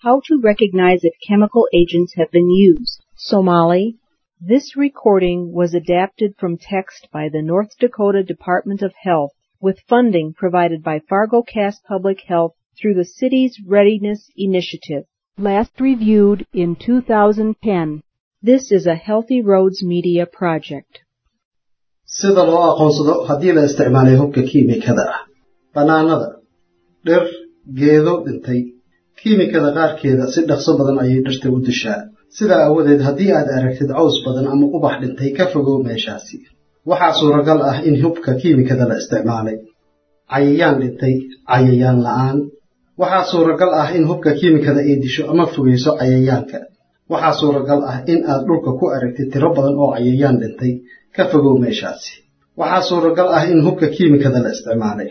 How to recognize if chemical agents have been used. Somali. This recording was adapted from text by the North Dakota Department of Health with funding provided by FargoCast Public Health through the city's Readiness Initiative. Last reviewed in 2010. This is a Healthy Roads Media project. sida loo aqoonsado haddii la isticmaalay hubka kiimikada ah bannaanada dhir geedo dhintay kiimikada qaarkeeda si dhaqso badan ayay dhirta u dishaa sidaa aawadeed haddii aad aragtid caws badan ama ubax dhintay ka fogow meeshaasi waxaa suuragal ah in hubka kiimikada la isticmaalay cayayaan dhintay cayayaan la'aan waxaa suuragal ah in hubka kiimikada ay disho ama fogeyso cayayaanka waxaa suuragal ah in aad dhulka ku aragtid tiro badan oo cayayaan dhintay ka fogow meeshaasi waxaa suuragal ah in hubka kiimikada la isticmaalay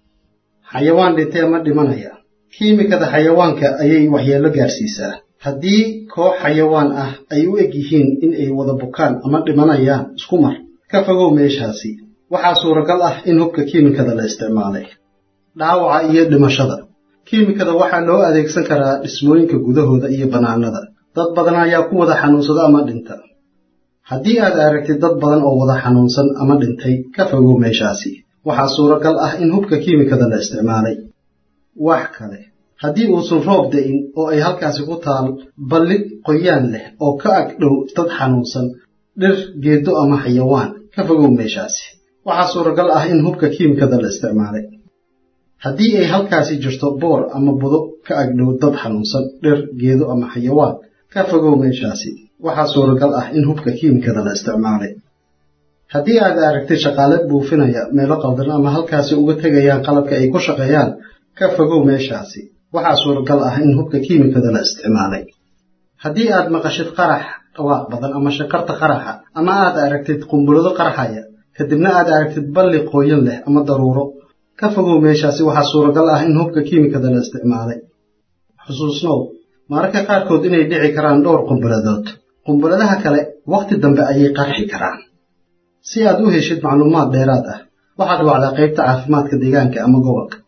xayawaan dhintee ma dhimanaya kiimikada xayawaanka ayay waxyeello gaarsiisaa haddii koox xayawaan ah ay u eg yihiin in ay wada bukaan ama dhimanayaan isku mar ka fogow meeshaasi waxaa suuragal ah in hubka kiimikada la isticmaalay dhaawaca iyo dhimashada kiimikada waxaa loo adeegsan karaa dhismooyinka gudahooda iyo bannaanada dad badan ayaa ku wada xanuunsada ama dhinta haddii aad aragtid dad badan oo wada xanuunsan ama dhintay ka fogow meeshaasi waxaa suuragal ah in hubka kiimikada la isticmaalay wax kale haddii uusan roob da'in oo ay halkaasi ku taal balli qoyaan leh oo ka ag dhow dad xanuunsan dhir geedo ama xayawaan ka fogow meeshaasi waxaa suuragal ah in hubka kiimikada la isticmaalay haddii ay halkaasi jirto boor ama budo ka ag dhow dad xanuunsan dhir geedo ama xayawaan ka fogow meeshaasi waxaa suuragal ah in hubka kiimikada la isticmaalay haddii aad aragtid shaqaale buufinaya meelo qaldan ama halkaasi uga tegayaan qalabka ay ku shaqeeyaan ka fogow meeshaasi waxaa suuragal ah in hubka kiimikada la isticmaalay haddii aad maqashid qarax dhawaaq badan ama shankarta qaraxa ama aad aragtid qumbulado qaraxaya kadibna aad aragtid balli qooyan leh ama daruuro ka fogow meeshaasi waxaa suuragal ah in hubka kiimikada la isticmaalay xusuusnow mararka qaarkood inay dhici karaan dhowr qumbuladood qumbuladaha kale wakhti dambe ayay qarxi karaan si aad u heshid macluumaad dheeraad ah waxaad wacdaa qaybta caafimaadka deegaanka ama gobolka